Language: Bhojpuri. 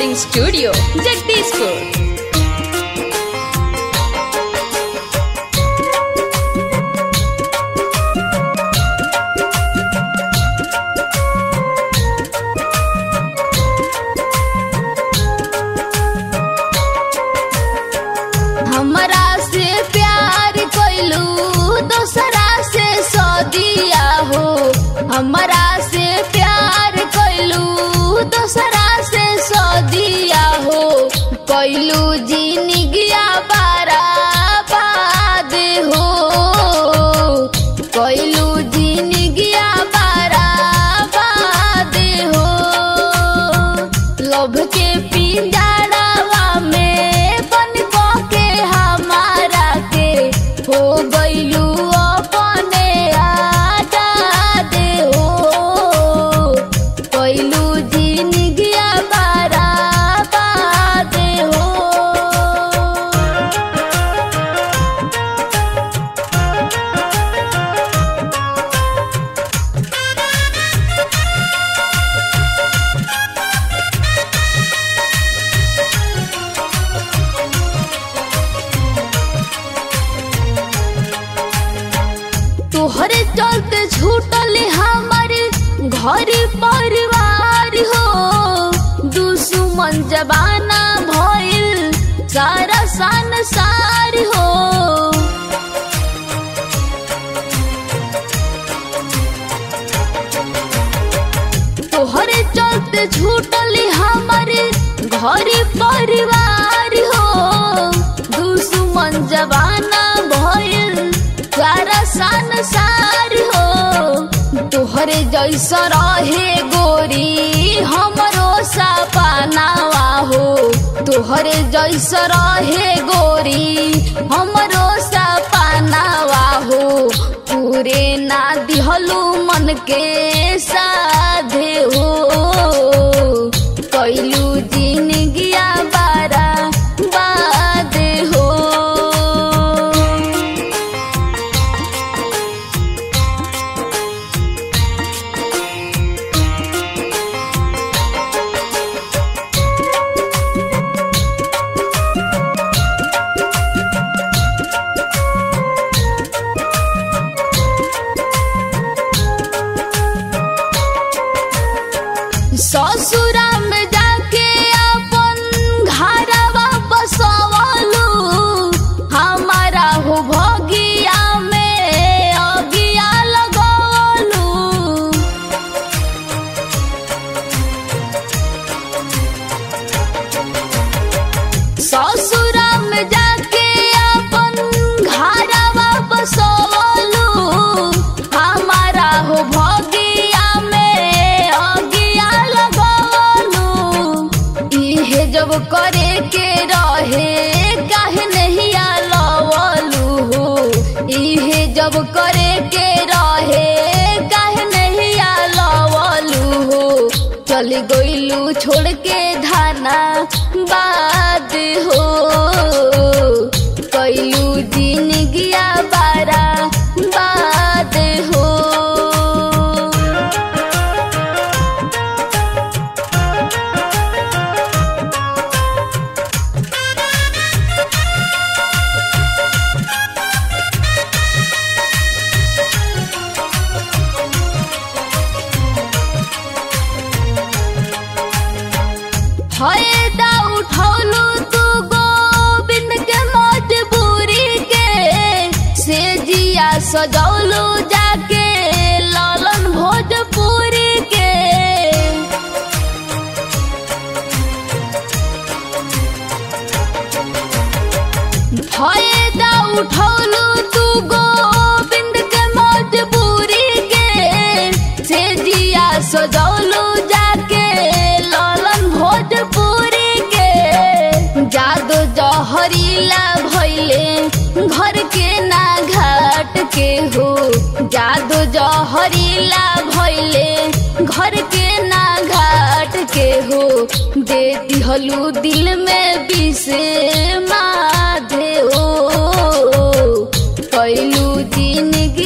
रिकॉर्डिंग स्टूडियो जगदीशपुर हमरा से प्यार कोइलू दोसरा से सदिया हो हमरा से प्यार कोइलू दोसरा से सदिया हो कोइलू जिनगिया बारा बाद हो कोइलू जिनगिया बारा बाद हो लोभ के पिंजड़वा में बन के हमारा के हो गइलू अपने आजाद हो कइलू जिनगिया बारा बाद हो तोहरे चलते छूटल हमार घर परिवार हो दुश्मन जबाना भइल सारा संसार हो तोहरे चलते छूटल हमार घर परिवार हो दुश्मन जबाना भइल सारा संसार हो तोहरे जैसा रहे गोरी हमरो सपनावा हो तोहरे जैसा रहे गोरी हमरो सपनावा हो पूरे ना दिहलू मन के साधे हो कैलू जिनगिया बारा बाद हो ससुरा में जाके अपन घरवा बसवलू हमारा हो भगिया में अगिया लगवलू ससुरा में जाके अपन घरवा बसवलू हमारा हो भगिया में अगिया लगवलू इहे जब करे के रहे काहे नहीं लवलू हो इहे जब करे के रहे काहे नहीं लवलू हो चल गइलू छोड़ के धाना बाद हो कैलू जिनगिया बारा बाद हो फायदा उठौलू तू गोविंद के मजबूरी के से जिया सजौलू जाके लालन भोजपुरी के फायदा उठौलू तू गोविंद के मजबूरी के से जिया सजौलू जाके लालन भोजपुरी के जादू जहरीला भइले घर के ना घाट के हो जादू जहरीला भइले घर के ना घाट के हो दे दिहलू दिल में बिसे माधे हो कैलू जिनगी